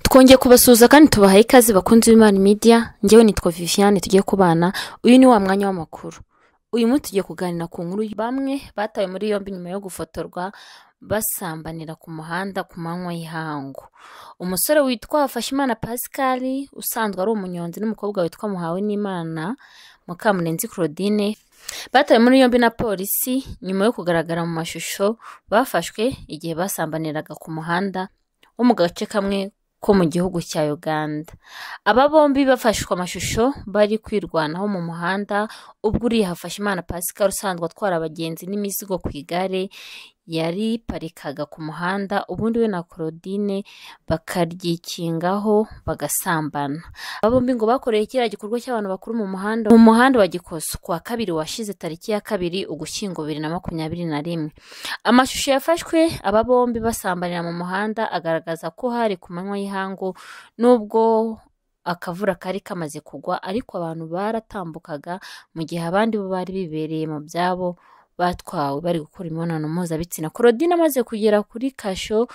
twongeye kubasuhuza kandi tubahaye ikaze bakunze imana media ngewe nitwa viviane tugiye kubana uyu ni wa mwanya w'amakuru uyu munsi tugiye kuganira ku nkuru y- bamwe batawe muri yombi nyuma yo gufotorwa basambanira ku muhanda ku manywa y'ihangu umusore witwa hafashimana pascal usanzwe ari umunyonzi n'umukobwa witwa muhawe n'imana mukamurenzi claudine batawe muri yombi na polisi nyuma yo kugaragara mu mashusho bafashwe igihe basambaniraga ku muhanda wo mu gace kamwe ko mu gihugu cya uganda aba bombi bafashwe amashusho bari kwirwanaho mu muhanda ubwo uriya hafashimana pascal usanzwe atwara abagenzi n'imizigo ku igare yariparikaga ku muhanda ubundi we na claudine bakaryikingaho bagasambana aba bombi ngo bakoreye kiriya gikorwa cy'abantu bakuru mu muhanda mu muhanda wa gikoso ku wa kabiri washize tariki ya kabiri ugushyingo bibiri na makumyabiri na rimwe amashusho yafashwe aba bombi basambanira mu muhanda agaragaza ko hari ku manywa y'ihangu nubwo akavura kari kamaze kugwa ariko abantu baratambukaga mu gihe abandi bo bari bibereye mu byabo batwawe bari gukora imibonano mpuzabitsina korodine amaze kugera kuri kasho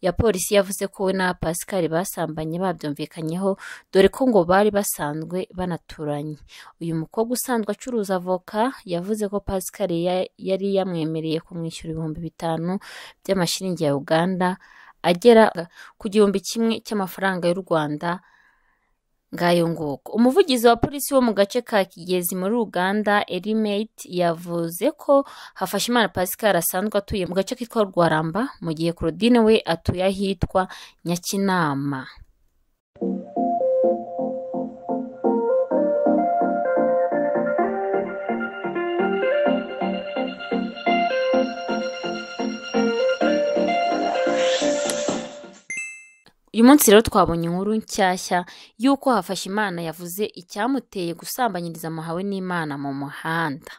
ya polisi yavuze ko we na pascal basambanye babyumvikanyeho dore ko ngo bari basanzwe banaturanye uyu mukobwa usanzwe acuruza avoka yavuze ko pascal ya- yari yamwemereye kumwishyura ibihumbi bitanu by'amashiringi ya uganda agera ku gihumbi kimwe cy'amafaranga y'u rwanda ngayo nguko umuvugizi wa polisi wo mu gace ka kigezi muri uganda erimate yavuze ko hafashimana pascal asanzwe atuye mu gace kitwa rwaramba mu gihe claudine we atuye ahitwa nyakinama uyu munsi rero twabonye inkuru nshyashya y'uko hafashimana yavuze icyamuteye gusambanyiriza muhawe n'imana mu muhanda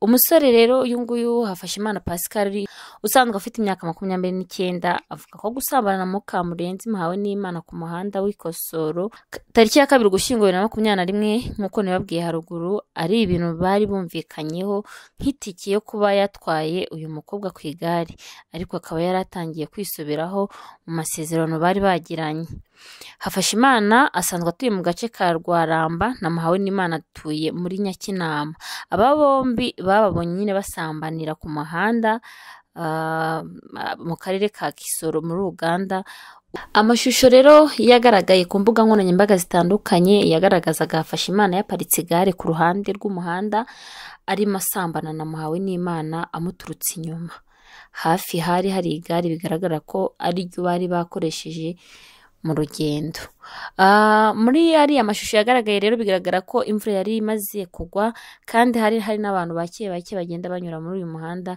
umusore rero uyu nguyu hafashimana pascal usanzwe afite imyaka makumyabiri n'icyenda avuga ko gusambana na mukamurenzi muhawe n'imana ku muhanda w'ikosoro k- tariki ya kabiri ugushyingo bibiri na makumyabiri na rimwe nk'uko nababwiye haruguru ari ibintu bari bumvikanyeho nk'itike yo kuba yatwaye uyu mukobwa ku igare ariko akaba yari atangiye kwisoberaho mu masezerano bari bagiranye hafashimana asanzwe atuye mu gace ka rwaramba na muhawe n'imana atuye muri nyakinama aba bombi bababonye nyine basambanira ku muhanda ah, mu karere ka kisoro muri uganda amashusho rero yagaragaye ku mbuga nkoranyambaga zitandukanye yagaragazaga hafashimana yaparitse igare ku ruhande rw'umuhanda arimo asambana na muhawe n'imana amuturutse inyuma hafi hari hari igare bigaragara ko ari ryo bari bakoresheje mu rugendo Ah, muri ariya mashusho yagaragaye rero bigaragara ko imvura yari imaze kugwa kandi hari hari n'abantu bake bake bagenda banyura muri uyu muhanda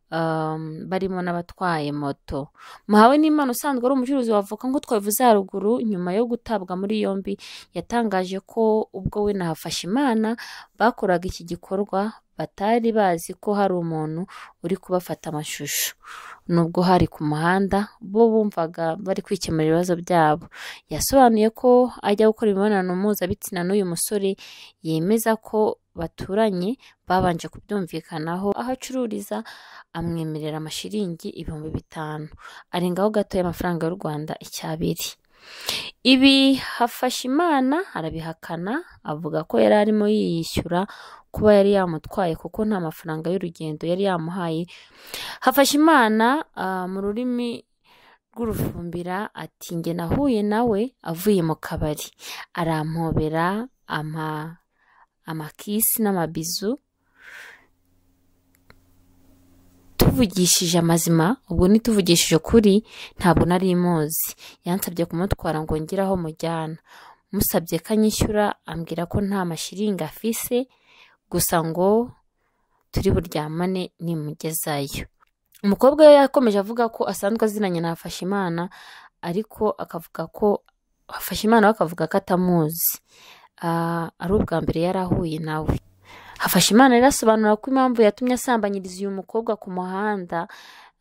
um, barimo n'abatwaye moto muhawe n'imana usanzwe ari umucuruzi wa avoka nk'uko twabivuze haruguru nyuma yo gutabwa muri yombi yatangaje ko ubwo we na hafashimana bakoraga iki gikorwa batari bazi ko hari umuntu uri kubafata amashusho nubwo hari ku muhanda bo bumvaga bari kwikemura ibibazo byabo yasobanuye ko ajya gukora imibonano mpuzabitsina n'uyu musore yemeza ko baturanye babanje kubyumvikanaho aho acururiza amwemerera amashiringi ibihumbi bitanu arengaho gato y'amafaranga y'u rwanda icyabiri ibi hafashimana arabihakana avuga ko yari arimo yiyishyura kuba yari yamutwaye kuko nta mafaranga y'urugendo yari yamuhaye hafashimana ah, mu rurimi rw'urufumbira ati njye nahuye nawe avuye mu kabari arampobera ama amakisi n'amabizu tuvugishije amazima ubwo nituvugishije ukuri ntabwo nari muzi yansabye kumutwara ngo ngire aho mujyana musabye ko anyishyura ambwira ko nta mashiringi afise gusa ngo turi buryamane nimugezayo umukobwa we yakomeje avuga ko asanzwe aziranye na hafashimana ariko akavuga ko hafashimana we akavuga ko atamuzi Ah, ari ubwa mbere yari ahuye nawe hafashimana rero asobanura ko impamvu yatumye asambanyiriza uyu mukobwa ku muhanda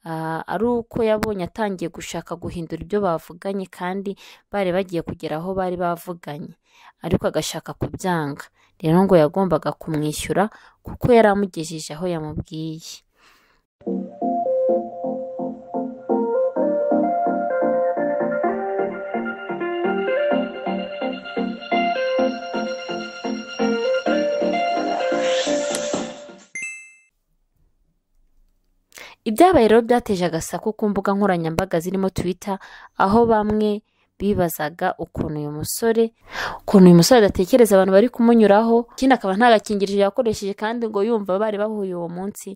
ah, ari uko yabonye atangiye gushaka guhindura ibyo bavuganye kandi bari bagiye kugera aho bari bavuganye ariko agashaka kubyanga rero ngo yagombaga kumwishyura kuko yari amugejeje aho yamubwiye ibyabaye rero byateje agasaku ku mbuga nkoranyambaga zirimo twitter aho bamwe bibazaga ukuntu uyu musore ukuntu uyu musore adatekereza abantu bari kumunyuraho ikindi akaba nta gakingirizo yakoresheje kandi ngo yumva bari bahuye uwo munsi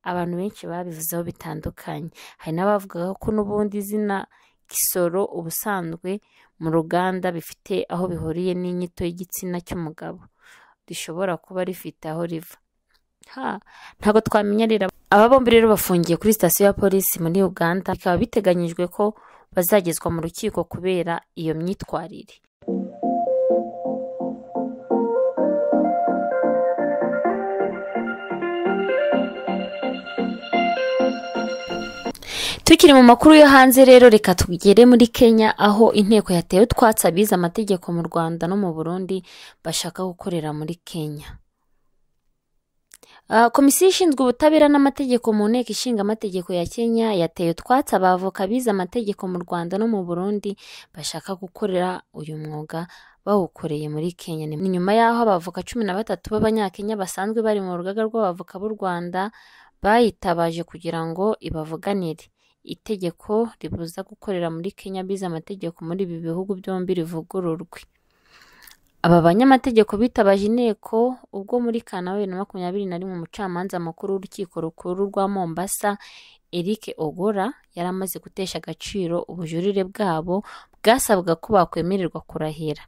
abantu benshi babivuzeho bitandukanye hari n'abavugaga ko n'ubundi izina gisoro ubusanzwe mu ruganda bifite aho bihuriye n'inyito y'igitsina cy'umugabo rishobora kuba rifite aho riva ntabwo twamenya rero aba bombi rero bafungiye kuri sitasiyo ya polisi muri uganda bikaba biteganyijwe ko bazagezwa mu rukiko kubera iyo myitwarire tukiri mu makuru yo hanze rero reka tugere muri kenya aho inteko yatewe utwatsi abize amategeko mu rwanda no mu burundi bashaka gukorera muri kenya komisiyo ishinzwe ubutabera n'amategeko mu nteko ishinga amategeko ya kenya yateye utwatsi abavoka bize amategeko mu rwanda no mu burundi bashaka gukorera uyu mwuga bawukoreye muri kenya ni nyuma y'aho abavoka cumi na batatu b'abanyakenya basanzwe bari mu rugaga rw'abavoka b'u rwanda bayitabaje kugira ngo ibavuganire itegeko ribuza gukorera muri kenya bize amategeko muri ibi bihugu byombi rivugururwe aba banyamategeko bitabaje inteko ubwo muri kanama bibiri na makumyabiri na rimwe umucamanza mukuru w'urukiko rukuru rwa mombasa eric ogora yari amaze gutesha agaciro ubujurire bwabo bwasabwaga ko bakwemererwa kurahira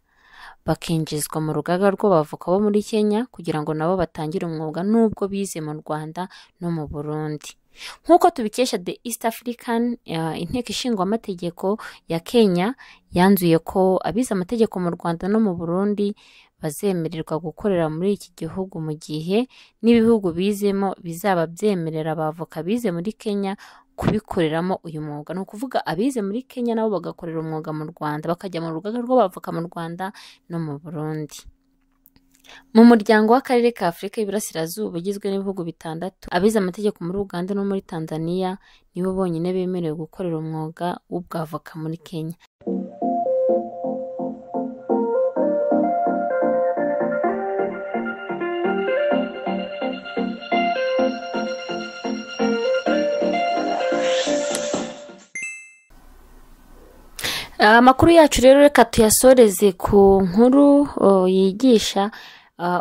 bakinjizwa mu rugaga rw'abavoka bo muri kenya kugira ngo nabo batangire umwuga n'ubwo bize mu rwanda no mu burundi nk'uko tubikesha the east african inteko ishinga amategeko ya kenya yanzuye ko abize amategeko mu rwanda no mu burundi bazemererwa gukorera muri iki gihugu mu gihe n'ibihugu bizemo bizaba byemerera abavoka bize muri kenya kubikoreramo uyu mwuga ni ukuvuga abize muri kenya nabo bagakorera umwuga mu rwanda bakajya mu rugaga rw'abavoka mu rwanda no mu burundi mu muryango w'akarere ka afurika y'iburasirazuba ugizwe n'ibihugu bitandatu abize amategeko muri uganda no muri tanzania nibo bonyine bemerewe gukorera umwuga w'ubwavoka muri kenya amakuru yacu rero reka tuyasoreze ku nkuru yigisha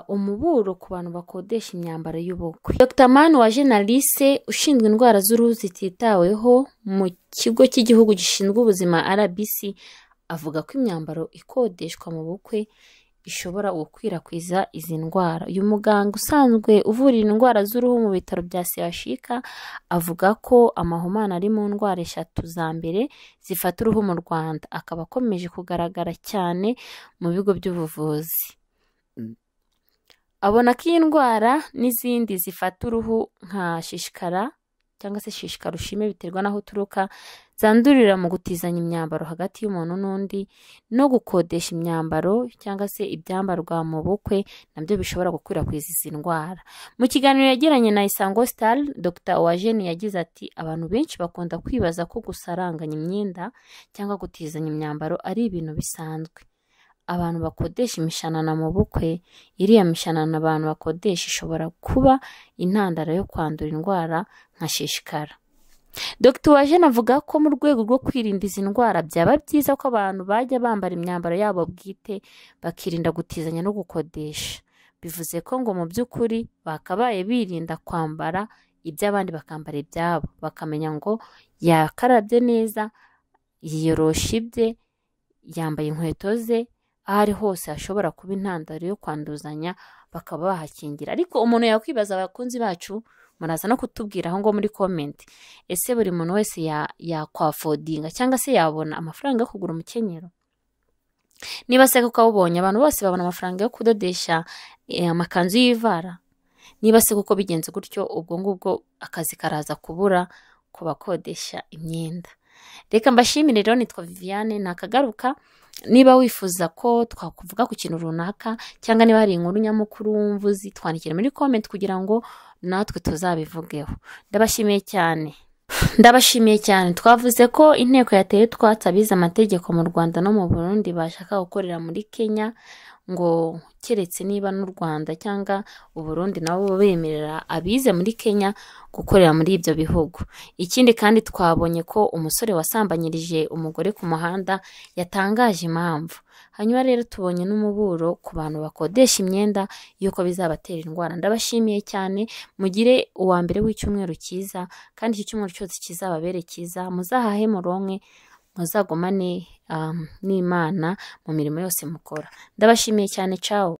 umuburo ku bantu bakodesha imyambaro y'ubukwe dr mani wa jenalise ushinzwe indwara z'uruhu zititaweho mu kigo cy'igihugu gishinzwe ubuzima rbc avuga ko imyambaro ikodeshwa mu bukwe ishobora gukwirakwiza izi ndwara uyu muganga usanzwe uvura indwara z'uruhu mu bitaro bya sehashika avuga ko amahumane ari mu ndwara eshatu za mbere zifata uruhu mu rwanda akaba akomeje kugaragara cyane mu bigo by'ubuvuzi abona ko iyi ndwara n'izindi zifata uruhu nka shishikara cyangwa se shishikara ushime biterwa n'aho uturuka zandurira mu gutizanya imyambaro hagati y'umuntu n'undi no gukodesha imyambaro cyangwa se ibyambarwa mu bukwe nabyo bishobora gukwirakwiza izi ndwara mu kiganiro yagiranye na isango star dr uwajeni yagize ati abantu benshi bakunda kwibaza ko gusaranganya imyenda cyangwa gutizanya imyambaro ari ibintu bisanzwe abantu bakodesha imishanana mu bukwe iriya mishanana abantu bakodesha ishobora kuba intandaro yo kwandura indwara nka shishikara dr wajena avuga ko mu rwego rwo kwirinda izi ndwara byaba byiza ko abantu bajya bambara imyambaro yabo bwite bakirinda gutizanya no gukodesha bivuze ko ngo mu by'ukuri bakabaye birinda kwambara iby'abandi bakambara ibyabo bakamenya ngo yakarabye neza yiyorosha ibye yambaye inkweto ze aho ari hose hashobora kuba intandaro yo kwanduzanya bakaba bahakingira ariko umuntu yakwibaza abakunzi bacu muraza no kutubwira aho ngo muri komenti ese buri muntu wese yakwafodinga cyangwa se yabona amafaranga yo kugura umukenyero niba se kuko awubonye abantu bose babona amafaranga yo kudodesha amakanzu y'ivara niba se kuko bigenze gutyo ubwo ngubwo akazi karaza kubura ku bakodesha imyenda reka mbashimire rero nitwa viviane nakagaruka niba wifuza ko twakuvuga ku kintu runaka cyangwa niba hari inkuru nyamukuru wumva uzi twandikire muri komenti kugira ngo natwe tuzabivugeho ndabashimiye cyane ndabashimiye cyane twavuze ko inteko yateye twatsi abize amategeko mu rwanda no mu burundi bashaka gukorera muri kenya ngo keretse niba n'u rwanda cyangwa uburundi nabo bemerera abize muri kenya gukorera muri ibyo bihugu ikindi kandi twabonye ko umusore wasambanyirije umugore ku muhanda yatangaje impamvu hanyuma rero tubonye n'umuburo ku bantu bakodesha imyenda y'uko bizabatera indwara ndabashimiye cyane mugire uwa mbere w'icyumweru cyiza kandi iki cyumweru cyose kizababere cyiza muzahahe muronke muzagumane um, n'imana mu mirimo yose mukora ndabashimiye cyane cawo